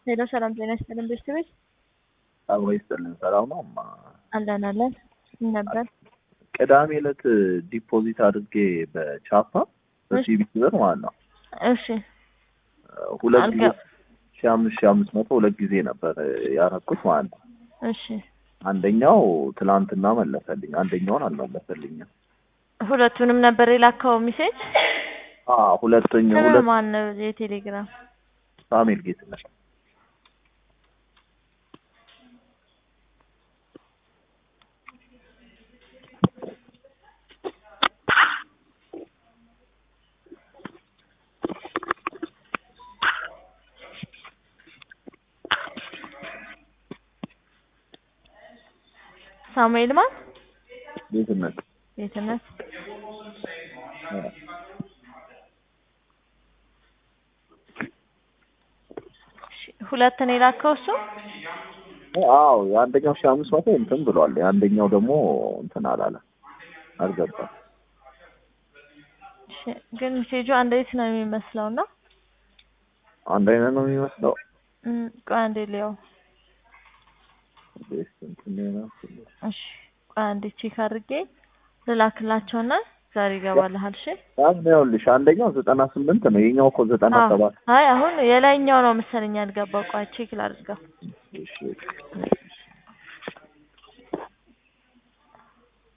ሄሎ ሰላም ጤና ይስጥልን ቤተሰቦች አብሮ ይስጥልን። ሰላም ነው። እማ አለን አለን ምን ነበር? ቅዳሜ ዕለት ዲፖዚት አድርጌ በቻፓ በሲቢ ብር ማለት ነው እሺ ሁለት ጊዜ አልገ- ሺ አምስት ሺ አምስት መቶ ሁለት ጊዜ ነበር ያረኩት ማለት ነው። እሺ አንደኛው ትላንትና መለሰልኝ፣ አንደኛውን አልመለሰልኝም። ሁለቱንም ነበር የላከው ሜሴጅ። አዎ ሁለተኛ ስም ሁለት ማን ነው የቴሌግራም? ሳሙኤል ጌትነት ሳሙኤል ማን? ጌትነት ጌትነት አዎ። እሺ፣ ሁለት ነው የላከው እሱ። አዎ የአንደኛው ሺ አምስት መቶ እንትን ብሏል። የአንደኛው ደግሞ እንትን አላለ አልገባም። እሺ፣ ግን ሜሴጁ አንድ አይነት ነው የሚመስለው እና አንድ አይነት ነው የሚመስለው። እም፣ ቆይ አንዴ ሊያው። ቤስ እንትን ነው እሺ፣ ቆይ አንዴ ቼክ አድርጌ ልላክላቸውና ዛሬ ይገባልሃል። እሺ ያን ይኸውልሽ አንደኛው ዘጠና ስምንት ነው የኛው እኮ ዘጠና አዎ። ሰባት አይ አሁን የላይኛው ነው መሰለኝ ያልገባው። ቆይ ቼክ ላድርገው። እሺ